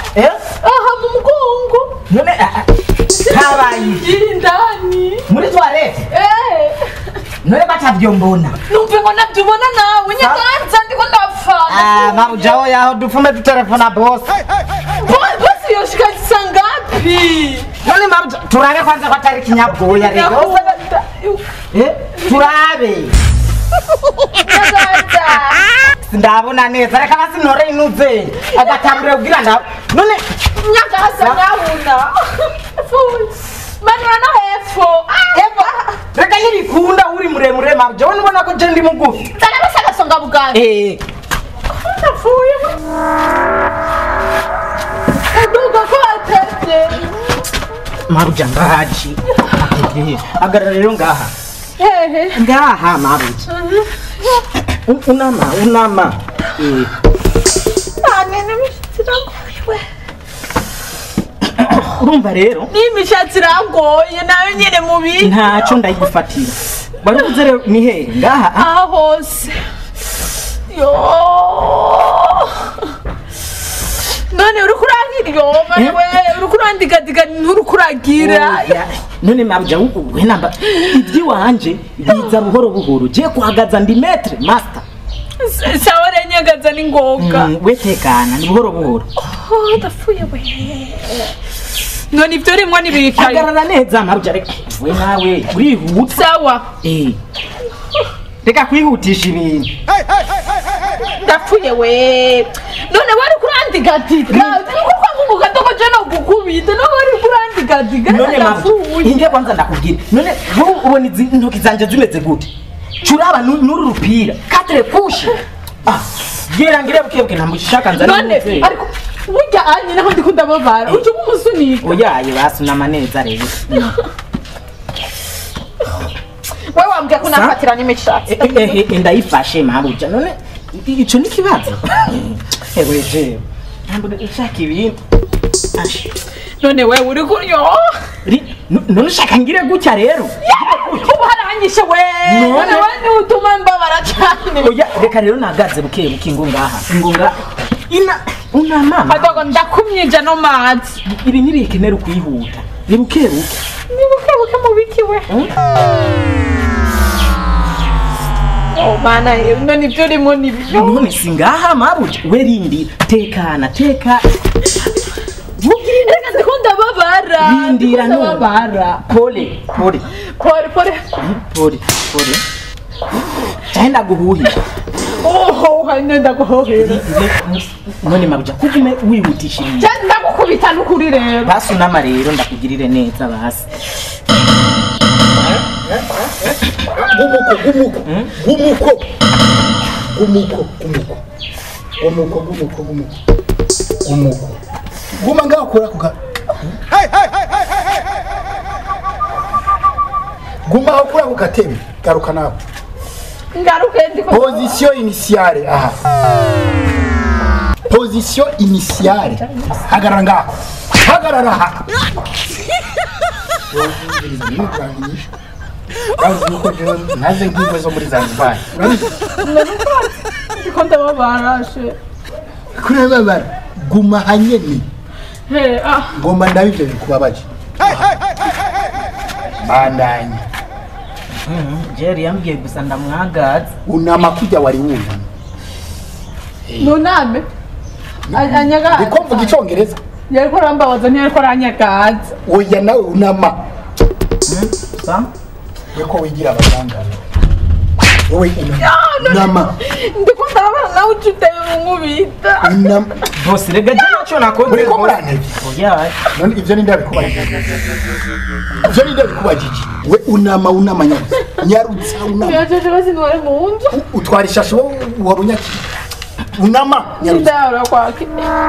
eh aha mu mugongo none ah, ah, kabaye iri indani muri toilette Eh, none batavyombona numve ngo nabyubona nawe nyaganza ndiko ndafana Ah, mabuja oya dufume dutelefona boss basi yoshikazisa ngapi none mabuja turabe kwanza ko atari kinyabwoya rero Nyakunda. eh turabe Nyaganza. ndabona neza reka basi ntore inuze agatabure kugira ndabe none nyagaza ndabona manura no hepfo eva reka ntibikunda uri muremure mabuja wowe nubona ko je ndi mugufi zana basi agasonga bugari eh ndapfuye aduga ko atevye mabuja ngahaci agarara rero ngaha hehe ngaha mabuja Un- unama unama eh anene imishatsi irangoye urumva rero n'imishatsi irangoye nayo nyene mu bintu ntacyo ndayigufatira wari uvuze rero ni hehe ngaha ah? aha hose yo none uriko uragira yo mane we uriko urandigadiga nturiko uragira Oya, none mabuja we namba iby'iwanje biza buhoro buhoro je kuhagaza ndi metre master sawa renyagaza ni ngoga Mm, we tekana ni buhoro buhoro Oh, ndapfuye we none ibyo rimwo nibikaye hagarara neza mabuja reka we nawe urihuta sawa eh reka kwihutisha ibintu ndapfuye we none wari kurandigadiga niko kwamubuka toko je no gukubita no wari kurandigadiga none mabuja ndapfuye inge kwanza ndakubwira none wowe ubona izi ntoki zanje zimeze gute curaba nu- n'uru rupira katre kushe ah gera ngire bukebuke ntamushaka nzari none muze. ariko burya anye naho ndiko ndababara uje umusunika oyaye basunama neza rero we wambwiye ko nafatira n'imishatsi Eh, eh, eh, eh, ndayifashe mabuja none i- ico ni ikibazo ewe je ntabwo ushaka ibindi Ash, none we uri kuryo ri- n- none ushaka ngire gutya rero ubu haranyishe we None? none we ni utuma mbabara cyane oya reka rero nagaze buke buke ngo ngaha ngo nga ina unamama adogo ndakumyija no mazi ibi ntibikenera ukwihuta ni buke buke ni buke buke mubiki we oh mana none ibyo urimo ni byo none si ngaha mabuja we rindira tekana teka reka ndiko ndababara Rindira ndiko none. ndababara pole pole pore pore pole pole cyenda guhuhira oho hanyuma ndaguhohera none mabuja kugume wihutisha ibintu cyane ndagukubita n'ukuri rero basi unama rero ndakugirire neza basi gumuko gumuko gumuko gumuko gumuko gumuko gumuko gumuko gumuko guma ngaho kora kuka guma aho kura ku gatebe garuka nawe ngaruke ndiko position initiale aha position initiale hagarara ngaho hagarara aha Bazi yuko jewe naze nk'ingwe zo muri Zanzibar. Urabizi? ndiko ndababarashe Kuri babara guma hanyene he ah ngomba ndabe ivyo bikubabaje. Bandanya. jeri yambwiye gusa ndamwagaza Unama kujya wari wunama. nuname anyagaza Ndiko mvuga icongereza. yariko arambabaza ntiyariko aranyagaza Oya nawe unama. sa Yeko wigira abaganga. Wowe unama. Unama. ndiko ndababara nawe uca uteye unkubita Unama. bose rega je naco nakoze Uriko bose. murantege. oya None ivyo ni ndabikubajije. Ivyo ni ndabikubajije. We unama unama nyarutsa. Nyarutsa unama. yajeje bazinware mu nzu utwara ishashi wowe wari unyakira unama nyarutsa ndayahora kwaki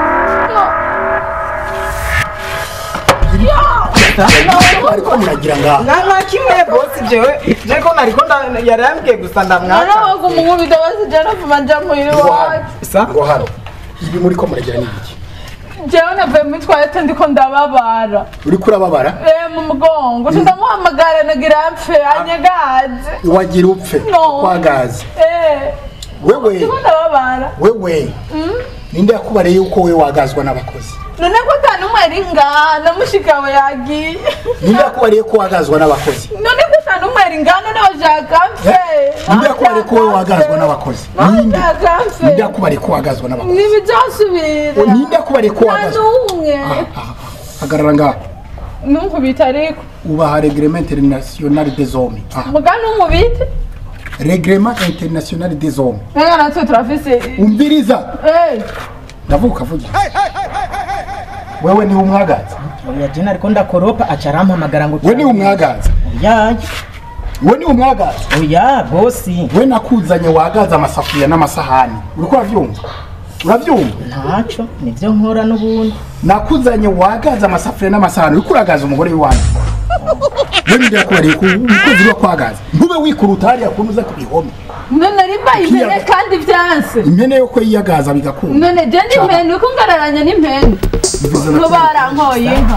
ariko muragira ngaho na na kimwe bose jewe jeko nariko nda- yari yambwiye gusa ndamwagaza narabaga umunkubita basijana vuma nja muhira iwacu sa ngo hano ibi muri ko muragira ni iki jewe navuye muri twalete ndiko ndababara uri kurababara Eh, mu mugongo nca ndamuhamagara nagira mpfe anyagaze wagira upfe No. kwagaze Eh, wewe ndiko ndababara wewe ninde yakubariye yuko we wagazwa n'abakozi none ko ata n'umwe ari ngaha na mushika we yagiye ninde yakubariye ko wagazwa n'abakozi none ko ata n'umwe ari ngaha none bashaka mfe ninde yakubariye ko we wagazwa n'abakozi ninde bashaka mfe ninde yakubariye ko wagazwa n'abakozi ntibibyasubira ninde yakubariye ko nta wagazwa n'umwe Ah, ah, ah. hagarara ngaha numvubita ariko ubaha reglement international des hommes Ah, muga numubite reglement international des hommes reka natwe turafise umviriza Eh, ndavuga vuga wewe niwe umwagaza oya jena ariko ndakoropa aca arampamagara ngo we niwe umwagaza oya we niwe umwagaza oya bosi we nakuzanye wagaza amasafuriya n'amasahani uriko uravyumva uravyumva ntaco nivyo nkora n'ubundi nakuzanye wagaza amasafuriya n'amasahani uriko uragaza umugore w'iwanyu we ninde yakubariye ko umukozi uriho kwagaza ntube wikuruta hariya kuntu uza ku bihome none rimba impene kandi vyanse impene yo ko yiyagaza bigakunda none je n'impene uko ngararanye n'impene Bivuze na ngo barankoye inka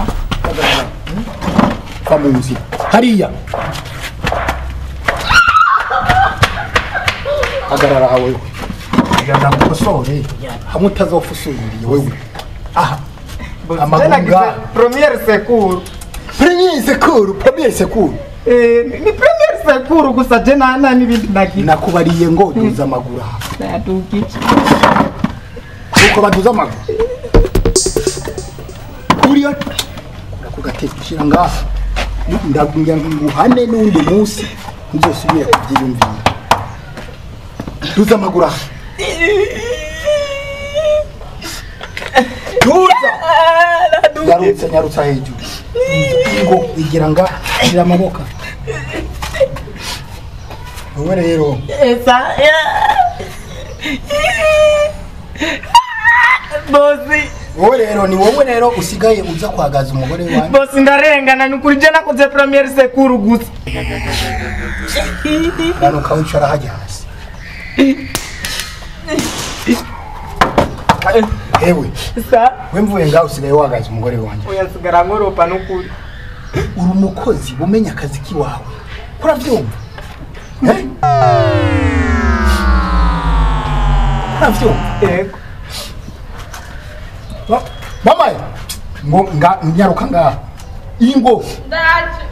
va mu nzira hariya hagarara aha wewe kugira ngo ukosore hamwe utazofusuriye wewe aha amagunga Premier secours. premier secours premier secours Eh, ni premier secours gusa je na na n'ibindi nagira. nakubariye ngo duza amaguru aha Nadugiki. uko baduza amaguru uriyo ku gatebe shira ngaha ndagira ngo nguhane n'undi munsi ntuzosubire kubyiyumvira duza amaguru aha duza nyarutsa nyarutsa hejuru ngo igira nga shira amaboko wowe rero esa bosi wowe rero ni wowe rero usigaye uza kwagaza umugore wanjye Bosi ndarengana ni kuri je nakoze premier secours gusa. hano ukawicara hajya hasi ewe Sa we mvuye ngaho usigaye wagaza umugore wanjye oya sigara nkoropa n'ukuri. uri umukozi umenya akazi k'iwawe urabyumva Eh? urabyumva Yego. Ba- mamaye ngo nga nyaruka ngaha ingo ndaje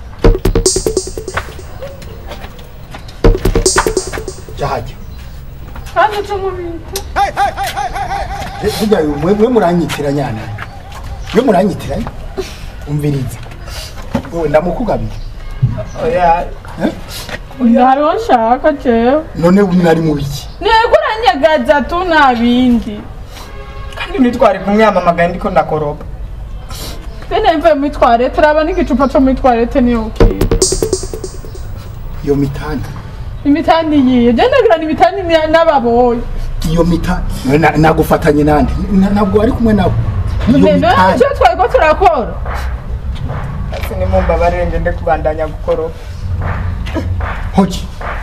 jahajya kandi tumubita burya mwe mwe muranyitira nyana mwe muranyitira umviriza wowe ndamukugabira Oya. hariho nshaka jewe none mwari mu biki ntego uranyagaza tu nta bindi Kandi nitwari kumwamamagaye ndiko ndakoropa. bene mvuye muri twarete uraba n'igicupa cyo muri twarete niyo ukira iyo mitanda imitani yiye je ndagira ni imitani ni- n'ababoyi iyo mita na- nagufatanye nande Na- ntabwo ari kumwe nabo iyo none mitanda icyo twari ko turakora Ese ni mumbabarire ngende kubandanya gukoropa. hoki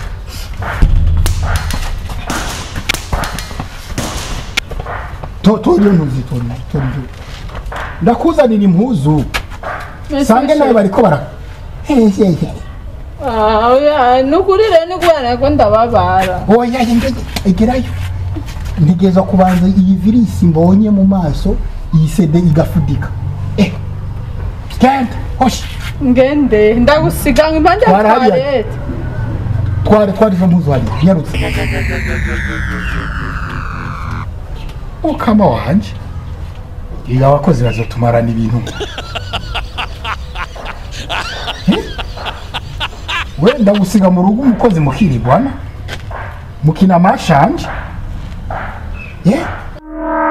to to iyo ntuzi to to to ndakuzanira impuzu sange nawe bariko bara Hey, hey, hey. Ah, oya, nukuri rero ni kubera ko ndababara oya ngege egerayo ntegereza kubanza iyi virisi mbonye mu maso iyi sede igafudika eh genda hoshi ngende ndagusiga ngo impande ya Twara hariya. twarete twari twari zo mpuzu hariya nyarutse ukama wanje iyo abakozi bazotumarana ibintu Eh? wenda gusiga mu rugo umukozi mukirigwana mukina amashanje yeah?